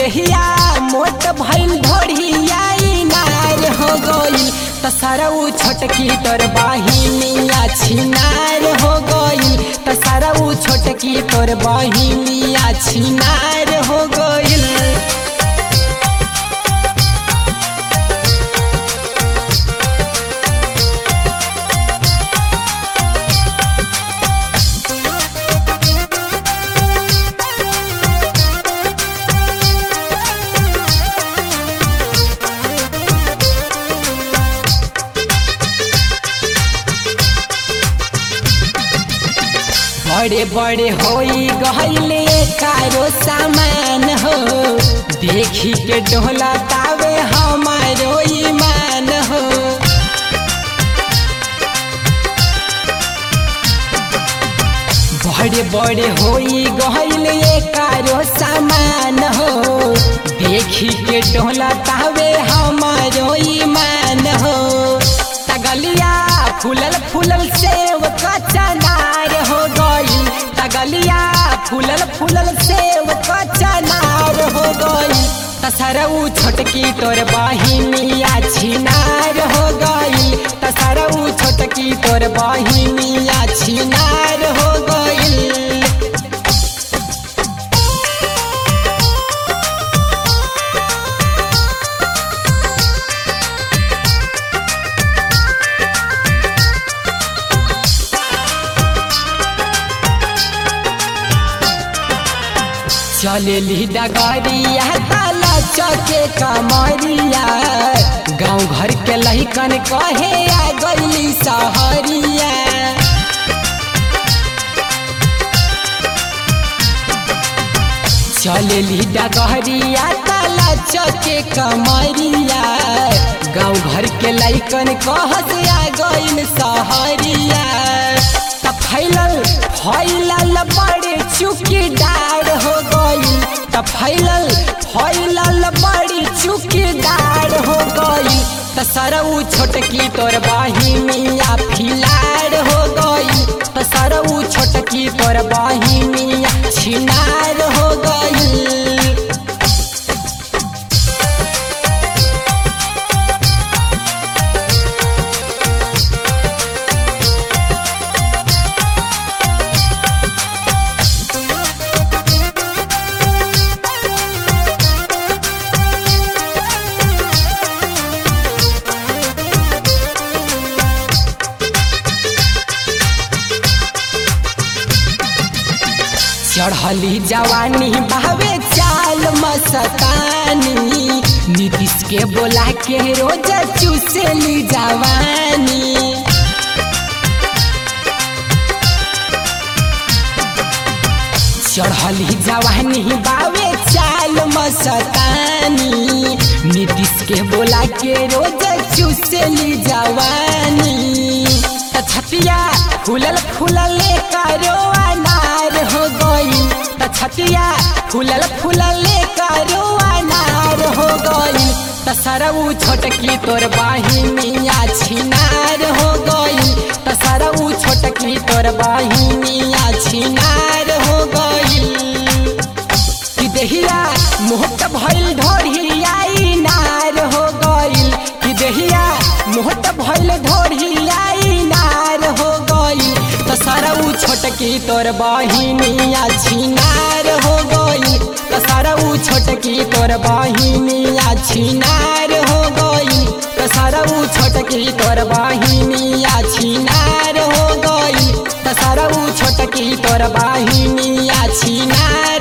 देहिया मोट भइल ढोढ़िया नार हो गइल त सरऊ छोटकी तोर बहिनिया छिनार हो गइल त सरऊ छोटकी तोर बहिनिया छिनार हो गइल बड़े बड़े होई गहले कारो सामान हो देखी के डोला तावे हमारो ईमान हो बड़े बड़े होई गहले कारो सामान हो देखी के डोला तावे हमारो ईमान हो तगलिया फूलल फूलल सेव का चनार हो गई तगलिया फूलल फूलल सेव का चनार हो गई तसरऊ छोटकी तोर बहिनिया छिनार हो गई तसरऊ छोटकी तोर बहिनिया छिनार हो गई चलेली डगरिया ताला चके कमरिया गाँव घर के लहिकन कहे आ गईली सहरिया चलेली डगरिया ताला चके कमरिया गाँव घर के लइकन कहस आ गईन सहरिया त फैलल फैलल बड़े चुकी डार हो गई त फैलल फैलल बड़ी चुकी डार हो गई त सरऊ छोटकी तोर बहिनिया फिलार हो गई त सरऊ छोटकी तोर बहिनिया छिनार हो गई चढ़ली जवानी बहवे चाल मस्तानी नीतीश के बोला के रोज चूसेली जवानी चढ़ली जवानी बावे चाल मस्तानी नीतीश के बोला के रोज चूसेली जवानी त छतिया फूलल फूलल करो अनार हो गई त छतिया फूलल फूलल करो अनार हो गई त सरऊ छोटकी तोर बहिनिया छिनार हो गई त सरऊ छोटकी तोर बहिनिया छिनार हो गई कि देहिया मोहत भइल ढोरिया नार हो गइल कि देहिया मोहत भइल ढोरिया नार हो गइल त सरऊ छोटकी तोर बहिनिया छिनार हो गइल त सरऊ छोटकी तोर बहिनिया छिनार हो गइल त सरऊ छोटकी तोर बहिनिया छिनार हो गइल त सरऊ छोटकी तोर बहिनिया छिनार